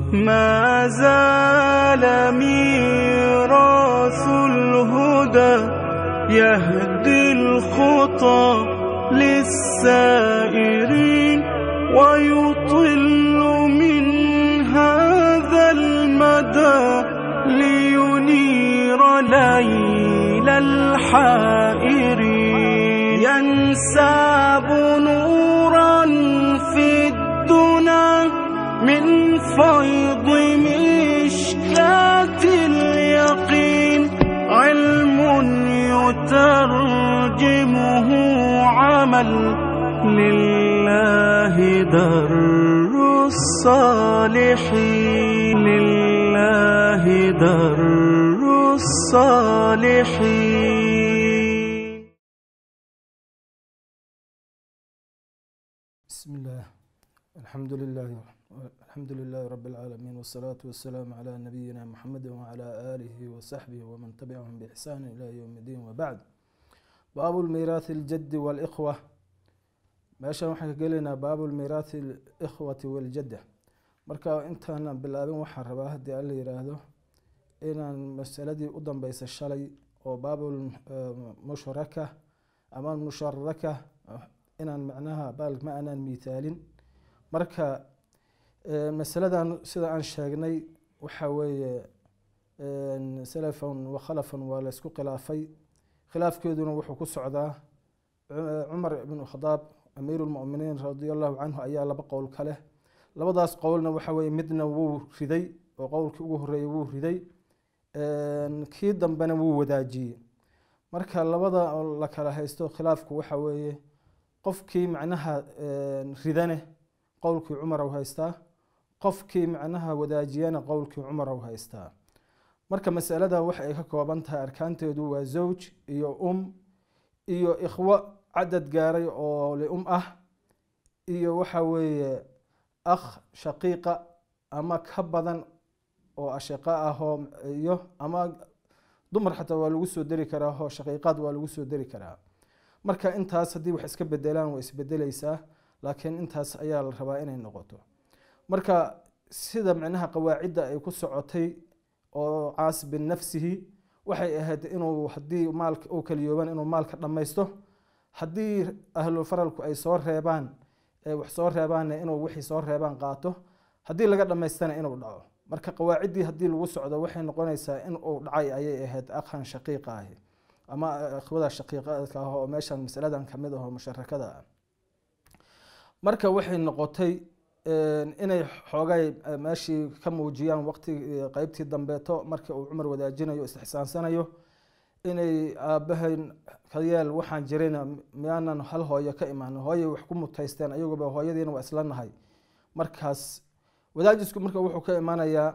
ما زال ميراث الهدى يهدي الخطى للسائرين ويطل من هذا المدى لينير ليل الحائرين ينساب نورا في الدنا من فيض مشكاة اليقين علم يترجمه عمل لله در الصالحين لله در الصالحين بسم الله الحمد لله الحمد لله رب العالمين والصلاة والسلام على نبينا محمد وعلى آله وصحبه ومن تبعهم بإحسان إلى يوم الدين وبعد باب الميراث الجد والإخوة meeshan waxaan ka gelaynaa baabu lmiiraathi alikhwati waljadda marka intaanan bilaabin waxaan rabaa haddii alla yiraahdo inaan masaladii u dambeysa shalay oo baabulmushraka ama musharaka inaan macnaha baal ma aanaan miithaalin marka masaladan sida aan sheegnay waxa weeye salafan wa khalafan waa la isku khilaafay khilaafkeeduna wuxuu ku socdaa cumar ibn khadaab amiiru lmuminiin radia allahu canhu ayaa laba qowl ka leh labadaas qowlna waxa weye midna wuu riday oo qowlkii ugu horeeyay wuu riday kii dambena wuu wadaajiyey marka labada la kala haysto khilaafku waxa weeye qofkii macnaha ridane qowlkii cumar u haystaa qofkii macnaha wadaajiyana qowlkii cumar u haystaa marka masalada waxa ay ka kooban tahay arkaanteedu waa zawj iyo um iyo ikhwo cadad gaaray oo lium ah iyo waxa weeye akh shaqiiqa ama ka badan oo ashiqa ah oo iyo ama dumar xataa waa lagu soo deri karaa oo shaqiiqaad waa lagu soo deri karaa marka intaas haddii wax iska bedelaan waa isbedeleysaa laakiin intaas ayaa la rabaa inay noqoto marka sida macnaha qawaacidda ay ku socotay oo caas binafsihi waxay ahayd inuu haddii maalka uu kaliyooban inuu maalka dhammaysto haddii ahlu faralku ay soo reebaan wax soo reebaanna inuu wixii soo reebaan qaato haddii laga dhammaystana inuu dhaco marka qawaaciddii haddii lagu socdo waxay noqonaysaa in uu dhacay ayay ahayd akhan shaqiiqa ahi ama ikhwada shaqiiqaadka ah oo meeshan masaladan kamid aho musharakada ah marka waxay noqotay inay xoogay meeshii ka muujiyaan waqti qeybtii dambeeto markii uu cumar wadaajinayo istixsaansanayo inay aabahayn ka yeel waxaan jirayna miyaanan hal hooyo ka imaanin hooyay wax ku mutaysteen ayaguba hooyadiina waa isla nahay markaas wadaajisku marka wuxuu ka imaanayaa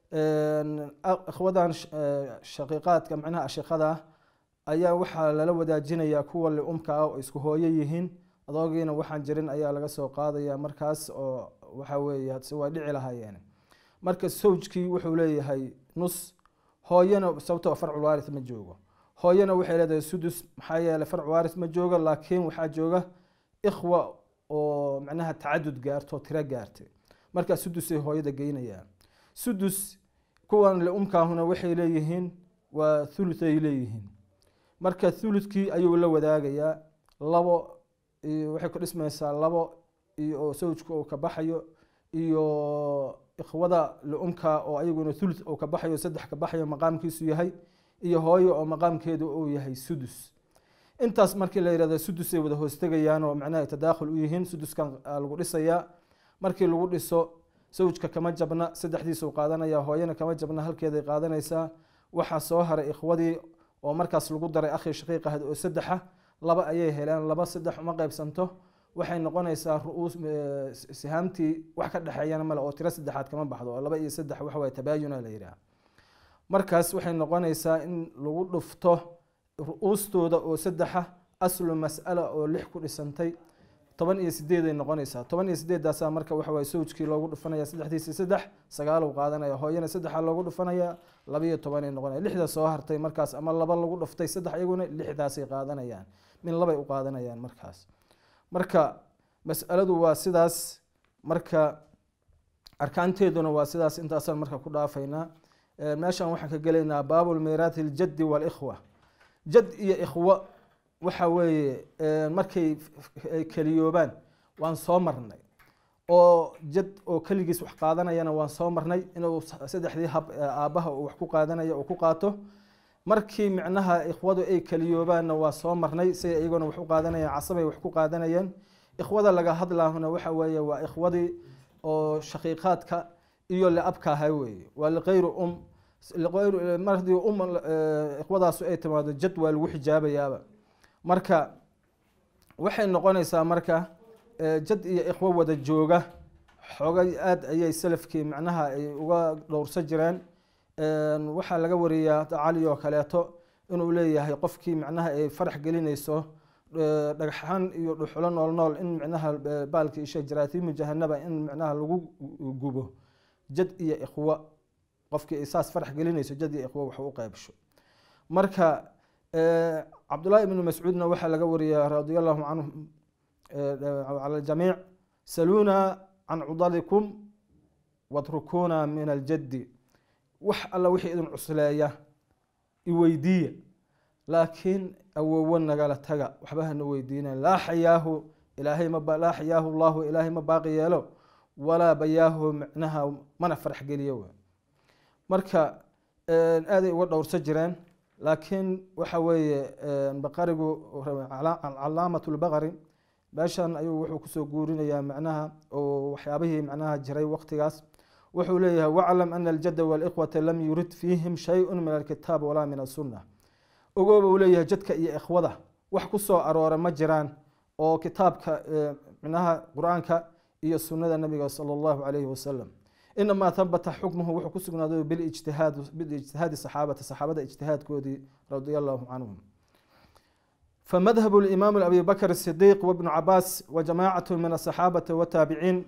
ikhwadan shaqiiqaadka macnaha ashiqada ah ayaa waxaa lala wadaajinayaa kuwa liumka ah oo isku hooyo yihiin adoogiina waxaan jirin ayaa laga soo qaadaya markaas oo waxa weeye se waa dhici lahaayeen marka sawjkii wuxuu leeyahay nus hooyana sababtoo farcul waaris ma joogo hooyana waxay leedahay sudus maxaa yeeley farc waaris ma joogo laakiin waxaa jooga ikhwa oo macnaha tacadud gaarto tiro gaartay markaa sudusay hooyada geynayaan sudus kuwan liumkaahuna waxay leeyihiin waa thuluth ay leeyihiin marka thuluthkii ayuu la wadaagayaa labo waxay ku dhismaysaa labo iyo sawjka uu ka baxayo iyo ikhwada liumka oo ayaguna thuluth uu ka baxayo saddex ka baxayo maqaamkiisu yahay iyo hooyo oo maqaamkeedu uu yahay sudus intaas markii la yihahdo sudusay wada hoostegayaan oo macnaha tadaakhul u yihiin suduskan lagu dhisayaa markii lagu dhiso sawjka kama jabna saddexdiisuu qaadanaya hooyana kama jabna halkeeday qaadanaysaa waxaa soo haray ikhwadii oo markaas lagu daray akhi shaqiiq ahad oo saddexa laba ayay heleen laba saddex uma qeybsanto waxay noqonaysaa ruuus sihaamtii wax ka dhexeeyana male oo tiro saddexaad kama baxdo oo laba iyo saddex waxa waye tabaayuna la yidhaha markaas waxay noqonaysaa in lagu dhufto ru-uustooda oo saddexa aslu mas'ala oo lix ku dhisantay toban iyo sideeday noqonaysaa toban iyo sideedaasaa marka waxa waye sawjkii loogu dhufanaya saddexdiisi saddex sagaalow qaadanaya hooyana saddexa loogu dhufanaya labiyo tobanay noqonaya lixda soo hartay markaas ama laba lagu dhuftay saddex iyaguna lixdaasay qaadanayaan min labay u qaadanayaan markaas marka mas'aladu waa sidaas marka arkaanteeduna waa sidaas intaasaan marka ku dhaafaynaa Eh, meeshan waxaan ka gelaynaa baabu lmiiraati aljaddi walikhwa jad iyo ikhwo waxa weeye eh, markay f- ay keliyoobaan waan soo marnay oo jad oo keligiis wax qaadanayana waan soo marnay inuu s- saddexdii hab ee aabbaha uu wax ku qaadanaya uu ku qaato markii micnaha ikhwadu ay keliyoobaanna waa soo marnay siday iyaguna wax u qaadanayeen casabay wax ku qaadanayeen ikhwada laga hadlaahuna waxa weeye waa ikhwadii oo shaqiiqaadka iyo liabka ahaa weeye waa liqayru um liqayru mar haddii um eh, ikhwadaasu ay timaado jad waa lagu xijaabayaaba marka waxay noqonaysaa marka eh, jad iyo ikhwo wada jooga xoogay aad ayay salafkii macnaha ay uga dhowrsan jireen Een, waxaa laga wariyaa cali oo kaleeto inuu leeyahay qofkii macnaha ay farax gelinayso eh, dhagxaan iyo dhuxulo nool nool in macnaha eh, baalka isha jaraatiimu jahanaba in macnaha lagu gubo jad iyo ikhwo qofkii ay saas farax gelinayso jad iyo ikhwo wax u qaybsho marka eh, cabdullaahi ibnu mascuudna waxaa laga wariyaa radia allahu canhum eh, cala aljamiic saluuna can cudalikum watrukuuna min aljaddi wax alla wixii idin cusleeya iweydiiya laakiin awowo nagala taga waxba hana weydiina laa xayaahu ilaahay ma ba- laa xayaahu allahu ilaahay ma baaqi yeelo walaa bayaahu micnaha mana farax geliyo wey marka een, aaday uga dhowrsan jireen laakiin waxa weeye een, baqarigu cala- calaamat lbaqari meeshan ayuu wuxuu kusoo guurinayaa macnaha oo waxyaabihii macnaha jiray waqtigaas wuxuu leeyahay waclam ana aljadda walikhwata lam yurid fiihim shay-un min alkitaab walaa min asunna ogooba uu leeyahay jadka iyo ikhwada wax ku soo aroora ma jiraan oo kitaabka eh, micnaha qur-aanka iyo sunnada nabiga sala allahu calayhi wasalam inamaa habata xukmuhu wuxuu ku sugnaaday bilijtihaad bilijtihaadi saxaabata saxaabada ijtihaadkoodii radia allahu canhum فمذهب الإمام أبي بكر الصديق وابن عباس وجماعة من الصحابة والتابعين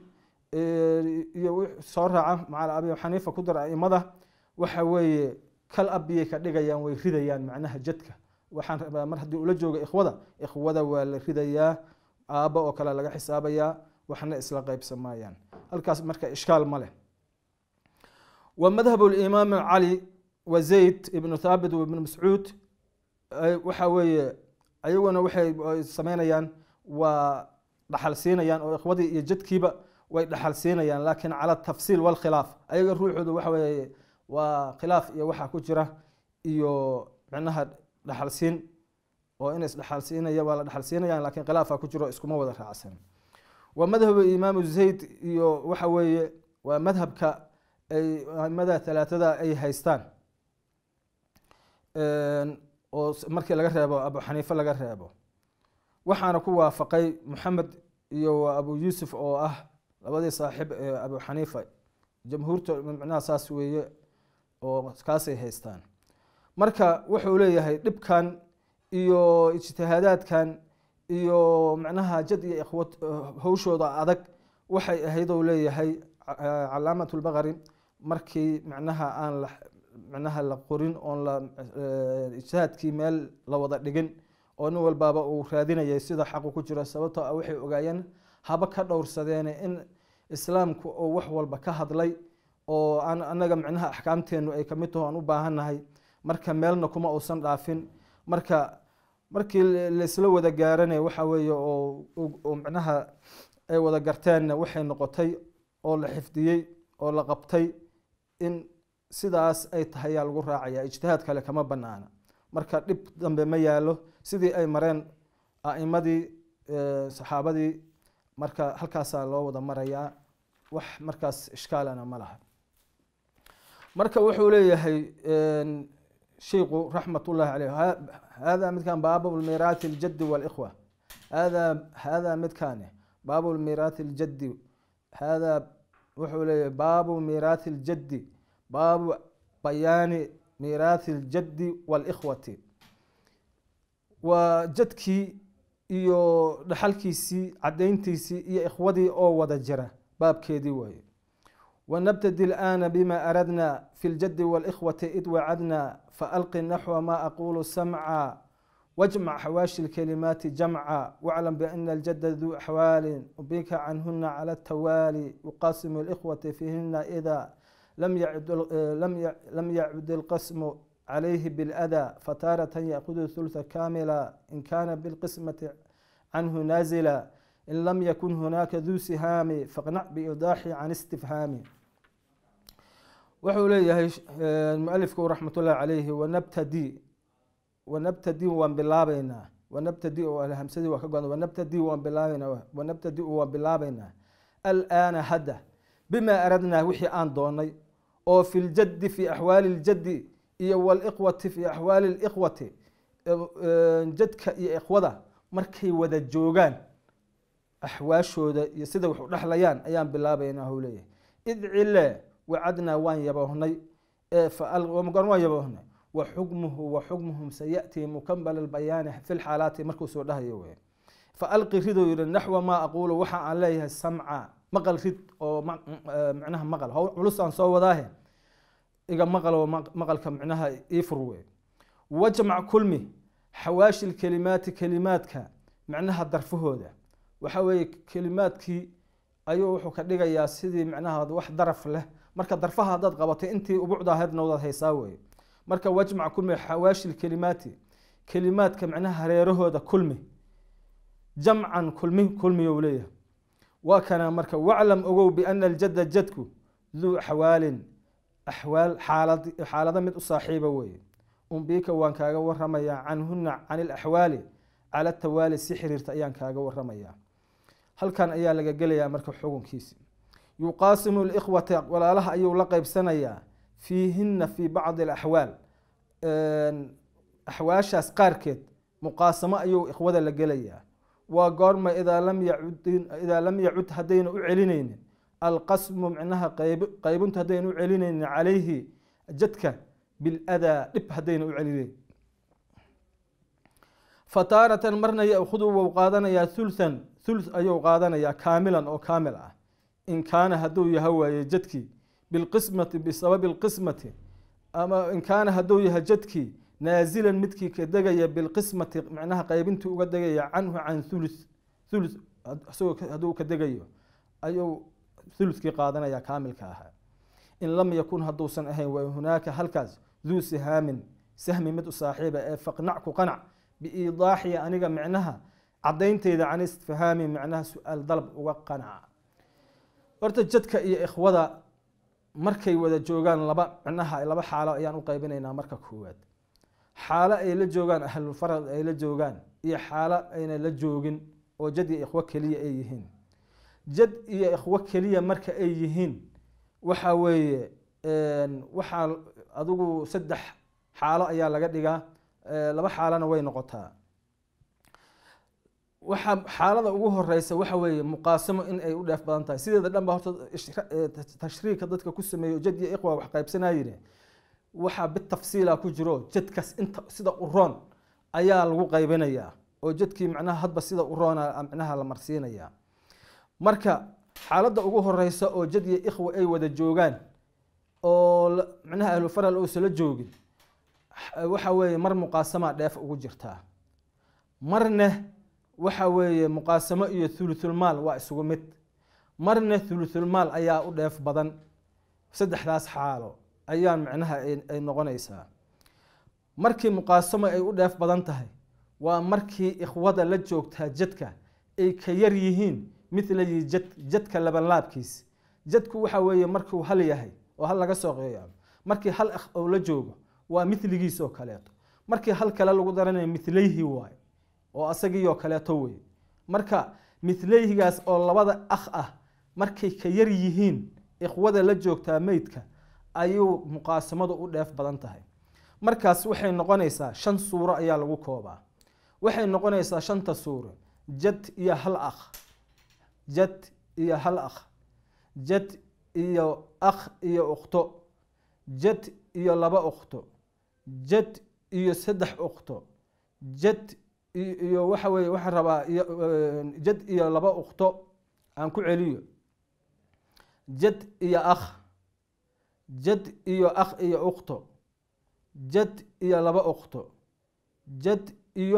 soo raaca maca abi xaniifa ku dar aimada waxa weeye kal abiyay ka dhigayaan way ridayaan macnaha jadka waxaan rabaa mar haddii ula jooga ikhwada ikhwada waa la ridayaa aabba oo kale laga xisaabayaa waxna isla qaybsamayaan halkaas marka ishkaal ma leh wa madhabu limaam cali wa zayd ibnu thaabit wa ibnu mascuud ay- waxa weeye ayaguna waxay ay sameynayaan waa dhaxal siinayaan oo ikhwadii iyo jadkiiba way dhaxal siinayaan laakiin cala tafsiil walkhilaaf ayaga ruuxoodu waxa weeye waa khilaaf iyo waxaa ku jira iyo micnaha dhaxal siin oo in isdhaxal siinaya waa la dhaxal siinayaan laakiin khilaafaa ku jiro iskuma wada raacsan waa madhabu imaamu zayd iyo waxa weeye waa madhabka ay aimada talaatada ay haystaan Een, oo s- markii laga reebo abu xaniife laga reebo waxaana ku waafaqay moxamed iyo abu yuusuf oo ah labadii saaxib ee abu xaniifa jamhuurta micnaha saas weeye oo kaasay haystaan marka wuxuu leeyahay dhibkan iyo ijtihaadaadkan iyo macnaha jad iyo ikhwad hawshooda adag waxay ahayd ou leeyahay ca- calaamat lbaqari markii macnaha aan la macnaha la qorin oon la eh, ijtihaadkii meel la wada dhigin oo nin walbaaba uu raadinayay sida xaqu ku jiro sababtoo ah waxay ogaayeen haba ka dhowrsadeene in islaamku oo wax walba ka hadlay oo aan anaga micnaha axkaamteenu ay kamid taho aan u baahannahay marka meelna kuma uusan dhaafin marka markii la- laisla wada gaaranay waxa weeye oo oo- oo micnaha ay wada garteenna waxay noqotay oo la xifdiyey oo la qabtay in sidaas ay tahay yaa lagu raacaya ijtihaad kale kama banaana marka dhib dambe ma yaalo sidii ay mareen a'imadii eh, saxaabadii marka halkaasaa loo wada marayaa wax markaas ishkaalana ma laha marka wuxuu leeyahay een, shiiku raxmat ullahi caleyh ha- hada midkan baabu lmiiraati ljaddi walikhwa hada hada midkani baabu lmiiraati ljaddi hada wuxuu leeyahay baabu miiraati ljaddi baabu bayaani miiraati ljaddi walikhwati waa jadkii iyo dhaxalkiisii cadayntiisii iyo ikhwadii oo wada jira baabkeedii waaye ونبتدي الآن بما أردنا في الجد والإخوة إذ وعدنا فألق نحو ما أقول سمعا واجمع حواشي الكلمات جمعا واعلم بأن الجد ذو أحوال وبك عنهن على التوالي وقاسم الإخوة فيهن إذا لم يعد لم ي- لم يعد القسم عليه بالأذى فتارة يأخذ الثلث كاملا إن كان بالقسمة عنه نازلا إن لم يكن هناك ذو سهام فاقنع بإيضاح عن استفهام wuxuu leeyahay eh, mualifku raxmat ullahi calayhi wanabtadi wanabtadi waan bilaabeynaa wanabtadi oo hamsadii waa ka godan wanabtadi waan bilaabeynaa wanabtadi waan bilaabeynaa alaana hadda bima aradnaa wixii aan doonay oo fi ljaddi fi axwaali ljaddi iyo walikhwati fi axwaali likhwati eh, jadka iyo ikhwada markay wada joogaan axwaashooda iyo sida wax u dhexlayaan ayaan bilaabaynaa huu leeyahay id cile wacadnaa waan yaboohnay ee faal- goor waan yaboohnay wa xukmuhu wa xukmuhum sayatii mukambala albayaani fi lxaalaati markuu soo dhahayo wey faalqi ridou yihi naxwa maa aquulu waxa aan leeyahay samca maqal rid oo ma- eh, micnaha maqal hawl culus aan soo wadaahe iga maqal oo maq- maqalka micnaha ii fur wey wajmac kulmi xawaashi lkelimaati kelimaadka micnaha darfahooda waxa weeye kelimaadkii ayuu wuxuu ka dhigayaa sidii micnaha wax daraf leh marka darfaha haddaad qabatay intii ubucda ahaydna wadaad haysaa weye marka wajmac kulmi xawaashi lkelimaati kelimaadka micnaha hareerahooda kulmi jamcan kulmi kulmiyou leeyahay waa kana marka waclam ogow biana aljadda jadku duu xawaalin axwaal xaalad xaalado mid u saaxiiba weeye umbiika waan kaaga waramayaa canhuna can ilaxwaali cala tawaali si xiriirta ayaan kaaga waramayaa halkan ayaa laga gelayaa marka xukunkiisi yuqaasimu likhwata walaalaha ayuu la qeybsanayaa fiihina fi bacdi alaxwaal axwaashaas qaarkeed muqaasamo ayuu ikhwada la gelayaa waa goorma idaa lam yacud idaa lam yacud haddayna u celinaynin alqasmu micnaha qayb qaybintu haddayna u celinaynin calayhi jadka biladaa dhib haddayna u celinayn fataaratan marna yaakhudu wou qaadanayaa thulthan thuluth ayuu qaadanayaa kaamilan oo kaamil ah in kaana hadduu yaha waaye jadkii bilqismati bisababi lqismati ama in kaana hadduu yahay jadkii naazilan midkii ka degaya bilqismati micnaha qaybintii uga degaya canhu can thuluth thuluth isagoo hadduu ka degayo ayuu thuluthkii qaadanaya kaamilka ahaa in lam yakun hadduusan ahayn wa hunaaka halkaas duu sihaamin sahmi mid u saaxiiba ee faqnac ku qanac biiidaaxi aniga micnaha cadaynteyda can istifhaami micnaha su-aal dalab uga qanaca horta jadka iyo ikhwada markay wada joogaan laba micnaha laba xaalo ayaan u qaybinaynaa marka koowaad xaalo ay la joogaan ahlulfarad ay la joogaan iyo xaalo ayna la joogin oo jad iyo ikhwo keliya ay yihiin jad iyo ikhwo keliya marka ay yihiin waxa weeye waxaa adigu saddex xaalo ayaa laga dhigaa laba xaalona way noqotaa waxa xaalada ugu horeysa waxa weeye muqaasamo in ay u dheef badan tahay sideeda dhan ba horta tashriika dadka ku sameeyo jad iyo ikhwa wax qaybsanayine waxaa bitafsiila ku jiro jadkaas inta sida u roon ayaa lagu qaybinayaa oo jadkii macnaha hadba sida u roona macnaha la marsiinayaa marka xaaladda ugu horeysa oo jad iyo ikhwa ay wada joogaan oo macnaha ahlufaral oosala joogin waxa weeye mar muqaasama dheef ugu jirtaa marna waxa weeye muqaasamo iyo thuluthulmaal waa isugu mid marna thuluthulmaal ayaa u dheef badan saddexdaas xaalo ayaa micnaha ay noqonaysaa markii muqaasamo ay u dheef badan tahay waa markii ikhwada la joogtaa jadka ay ka yar yihiin mithlayi jad jadka labanlaabkiis jadku waxa weeye markuu hal yahay oo hal laga soo qeeyo markii hal akh oo la joogo waa miligiis oo kaleeto markii hal kale lagu daranayo milayhi waay oo asagiioo kaleeto wey marka milayhigaas oo labada akh ah markay ka yar yihiin ikhwada la joogtaa meydka ayuu muqaasamadu u dheef badan tahay markaas waxay noqonaysaa shan suuro ayaa lagu koobaa waxay noqonaysaa shanta suuro jad iyo hal akh jad iyo hal akh jad iyo akh iyo ukhto jad iyo laba ukhto jad iyo saddex ukhto jad iyo waxa weye waxaan rabaa jad iyo laba ukhto aan ku celiyo jad iyo akh jad iyo akh iyo ukhto jad iyo laba ukhto jad iyo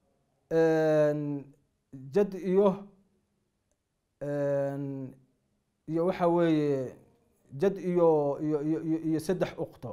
jad iyo iyo waxa weeye jad iyo iyo iyo iyo iyo saddex ukto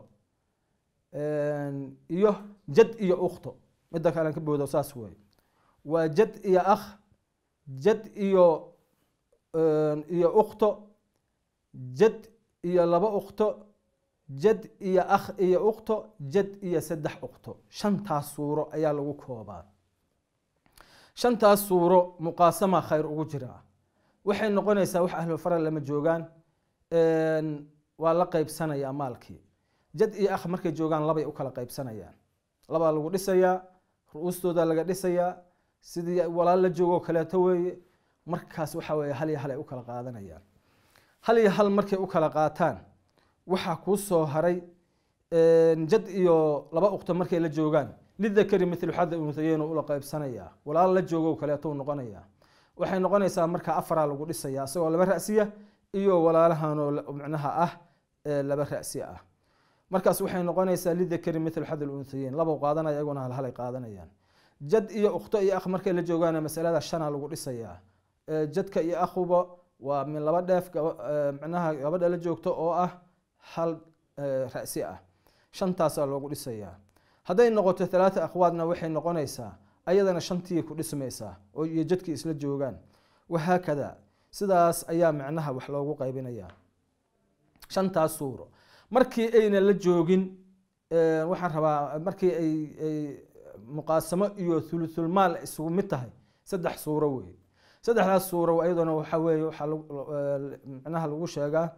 iyo jad iyo ukto midda kale aan ka boodo saas wey waa jad iyo akh jad iyo iyo ukto jad iyo laba ukto jad iyo akh iyo ukto jad iyo saddex ukto shantaas suuro ayaa lagu koobaa shantaas suuro muqaasama khayr ugu jiraa waxay noqonaysaa wax ahlu faral lama joogaan waa la qaybsanayaa maalkii jad iyo akh markay joogaan labay u kala qaybsanayaan labaa lagu dhisayaa ru-uustooda laga dhisayaa sidii walaal la joogoo kaleeto weeye markaas waxa weeye hal iyo hal ay u kala qaadanayaan hal iyo hal markay u kala qaataan waxaa kuu soo haray jad iyo laba ukto markay la joogaan lidakari mithlu xada unhayeyn ula qaybsanayaa walaal la joogo kaleeto noqonayaa waxay noqonaysaa marka afaraa lagu dhisaya isagoo laba ra'siya iyo walaalahanoo micnaha ah laba ra'si ah markaas waxay noqonaysaa lidakari mithlu xad unhayeyn laba qaadanaya iyaguna hal halay qaadanayaan jad iyo ukto iyo akh markay la joogaan masalada shana lagu dhisayaa jadka iyo akhuba waa min laba dheef micnaha gabadha la joogto oo ah hal ra'si ah shantaasaa loogu dhisayaa hadday noqoto halaata akhwaadna waxay noqonaysaa ayadana shantii ku dhismaysaa oo iyo jadkii isla joogaan wahaakada sidaas ayaa micnaha wax loogu qaybinayaa shantaas suuro markii ayna la joogin waxaan rabaa markii ay ay muqaasamo iyo thuluthulmaal isugu mid tahay saddex suuro wey saddexdaas suuro iyaduna waxa weeye waxaa micnaha lagu sheegaa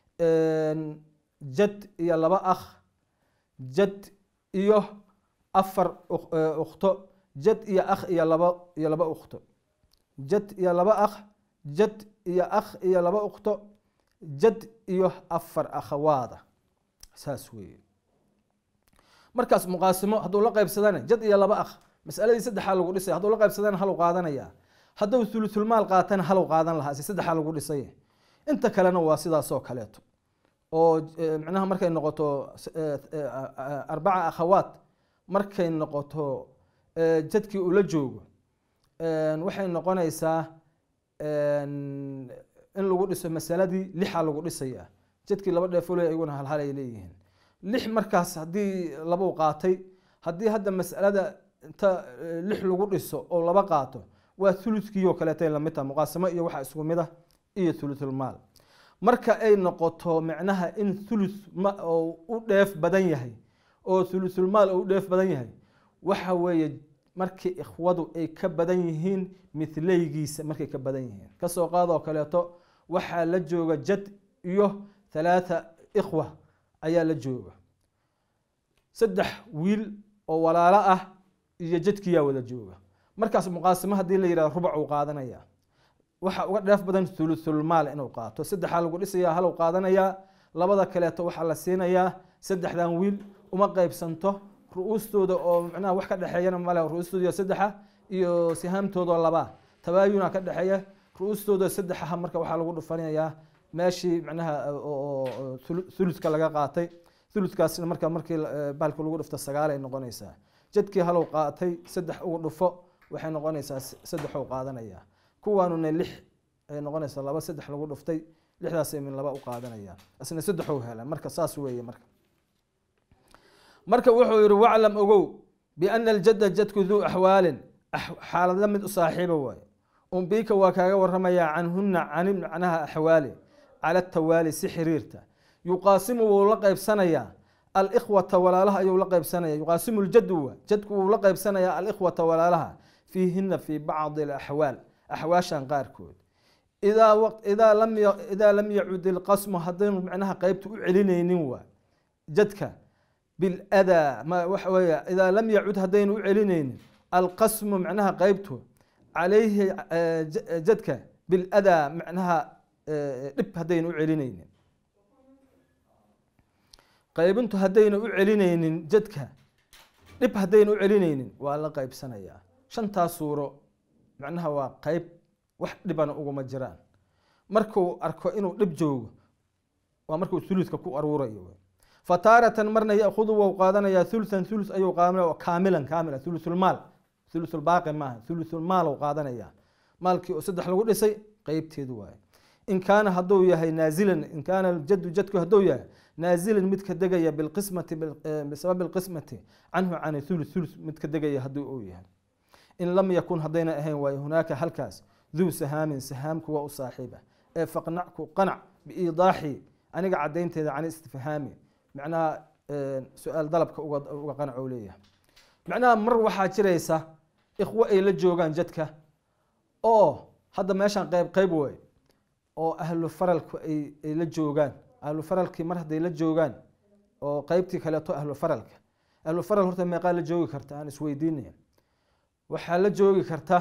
jad iyo laba akh jad iyo afar ukto jad iyo akh iyo laba iyo laba ukto jad iyo laba akh jad iyo akh iyo laba ukto jad iyo afar akhawaada saas weeye markaas muqaasimo hadduu la qaybsadana jad iyo laba akh masaladii saddexaa lagu dhisay hadduu la qaybsadana halu qaadanaya hadduu thuluthulmaal qaatana halu qaadan lahaa si saddexaa lagu dhisay inta kalena waa sidaasoo kaleeto oo micnaha markay noqoto arbaca akhawaat markay noqoto jadkii ula joogo waxay noqonaysaa in lagu dhiso masaladii lixa lagu dhisaya jadkii laba dheefole iyaguna halhal ay leeyihiin lix markaas haddii labau qaatay haddii hadda masalada inta lix lagu dhiso oo laba qaato waa thuluthkiioo kaleeta lamid taha muqaasamo iyo waxa isku mid ah iyo thuluthulmaal marka ay noqoto micnaha in thuluth u dheef badan yahay oo thuluthulmaal u dheef badan yahay waxa weeye markii ikhwadu ay ka badan yihiin mithleygiisa markay ka badan yihiin kasoo qaadoo kaleeto waxaa la jooga jad iyo thalaatha ikhwa ayaa la jooga saddex wiil oo walaalo ah iyo jadkiyaa wada jooga markaas muqaasimo haddii la yihahdo rubac uu qaadanaya waxa uga dheef badan thuluthulmaal inuu qaato saddexaa lagu dhisayaa haluu qaadanayaa labada kaleeto waxaa la siinayaa saddexdan wiil uma qeybsanto ru-uustooda oo micnaha wax ka dhexeeyana male ru-uustooda saddexa iyo sihaamtooda labaa tabaayuna ka dhexeeya ru-uustooda saddexaha marka waxaa lagu dhufanayaa meeshii micnaha thuluthka laga qaatay thuluthkaasna marka markii bahalka lagu dhufto sagaal ay noqonaysaa jadkii halow qaatay saddex ugu dhufo waxay noqonaysaa saddexuu qaadanaya kuwaanuna lix ay noqonaysaa laba saddex lagu dhuftay lixdaasay min laba u qaadanayaan isna saddexuu hela marka saas weeye marka marka wuxuu yihi waclam ogow biana aljadda jadku duu axwaalin xaalada mid u saaxiiba waaye umbika waa kaaga waramayaa canhuna cani macnaha axwaali cala tawaali si xiriirta yuqaasimu wuu la qaybsanayaa alikhwata walaalaha ayuu la qaybsanaya yuqaasimu ljadu wa jadku wuu la qaybsanayaa alikhwata walaalaha fiihina fi bacdi alaxwaal axwaashan qaarkood idaa lam yacud ilqasmu haddaynu macnaha qeybta u celinaynin waa jadka biladaa waxa weeye idaa lam yacud haddaynu u celinaynin alqasmu macnaha qeybtu calayhi jadka biladaa macnaha dhib haddaynu u celinaynin qaybintu haddaynu u celinaynin jadka dhib haddaynu u celinaynin waa la qaybsanayaa shantaas suuro macnaha waa qeyb wax dhibana uguma jiraan markuu arko inuu dhib joogo waa markuu thuluthka ku aruurayo fataaratan marna yaahudu wou qaadanayaa thuluthan thuluth ayuu qaadanaya kaamilan kaamila thuluthulmaal thuluthulbaaqi maaha thuluthulmaal uu qaadanaya maalkii oo saddex lagu dhisay qeybteedu waaye in kaana hadduu yahay naazilan in kaana jaddu jadku hadduu yahay naazilan mid ka degaya bilqismati bisababi alqismati canhu can thuluth thuluth mid ka degaya hadduu uu yahay in lam yakun haddayna ahayn waayo hunaaka halkaas duu sahaamin sahaamku waa u saaxiiba ee faqnacku qanac biiidaaxi aniga cadaynteeda can istifhaami macnaha su-aal dalabka uga qanac oo leeyahay macnaha mar waxaa jiraysa ikhwo ay la joogaan jadka oo hadda meeshaan qeyb qeyb wey oo ahlu faralku ay ay la joogaan ahlu faralkii mar hadday la joogaan oo qeybtii kaleeto ahlu faralka ahlu faral horta meeqaa la joogi karta aan isweydiinaya waxaa la joogi karta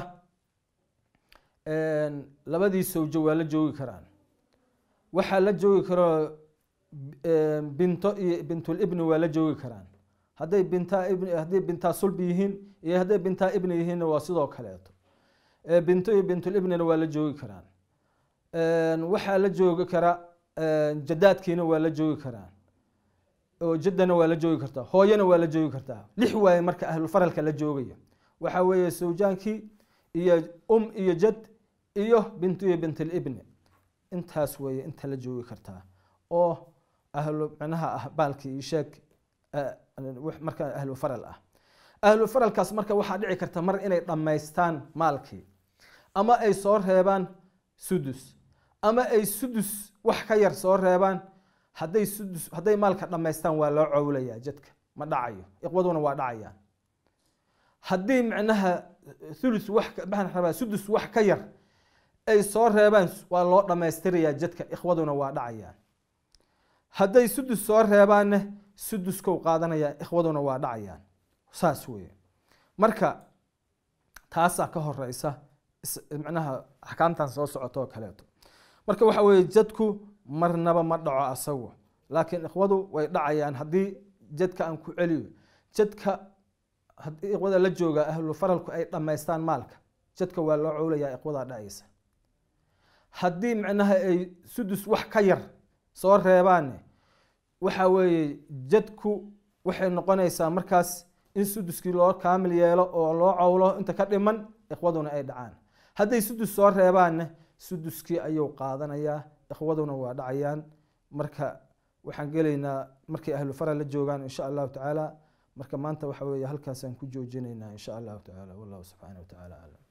labadii sawjo waa la joogi karaan waxaa la joogi karo binto iyo bintulibni waa la joogi karaan hadday bintaa ibn hadday bintaa sulbi yihiin iyo hadday bintaa ibni yihiinna waa sidoo kaleeto binto iyo bintulibnina waa la joogi karaan waxaa la joogi kara jadaadkiina waa la joogi karaan oo jaddana waa la joogi kartaa hooyana waa la joogi kartaa lix waaye marka ahlufaralka la joogaya waxaa weeye sawjaankii iyo um iyo jad iyo bintu iyo bintlibni intaas weeye inta la joogi kartaa oo ahlu micnaha ah baalkii iyo sheeg marka ahlu faral ah ahlu faralkaas marka waxaa dhici karta mar inay dhammaystaan maalkii ama ay soo reebaan sudus ama ay sudus wax ka yar soo reebaan hadday sudus hadday maalka dhammaystaan waa loo cowlayaa jadka ma dhacayo iqwaduna waa dhacayaan haddii micnaha thulus wax maxaan rabaa sudus wax ka yar ay soo reebaan waa loo dhammaystirayaa jadka ikhwaduna waa dhacayaan hadday sudus soo reebaanne suduskow qaadanayaan ikhwaduna waa dhacayaan saas weeye marka taasaa ka horeysa micnaha axkaamtan soo socoto oo kaleeto marka waxa weeye jadku marnaba ma dhaco asagu laakiin ikhwadu way dhacayaan haddii jadka aan ku celiyo jadka haddii ikhwada la jooga ahlu faralku ay dhammaystaan maalka jadka waa loo cowlayaa ikhwadaa dhacaysa haddii micnaha ay sudus wax ka yar soo reebaanne waxa weeye jadku waxay noqonaysaa markaas in suduskii loo kaamil yeelo oo loo cowlo inta ka dhiman ikhwaduna ay dhacaan hadday sudus soo reebaanne suduskii ayuu qaadanayaa ikhwaduna waa dhacayaan marka waxaan gelaynaa markay ahlu faral la joogaan insha allahu tacaala marka maanta waxa weeye halkaasaan ku joojinaynaa insha allahu tacaala wallahu subxaana wa tacaala aclam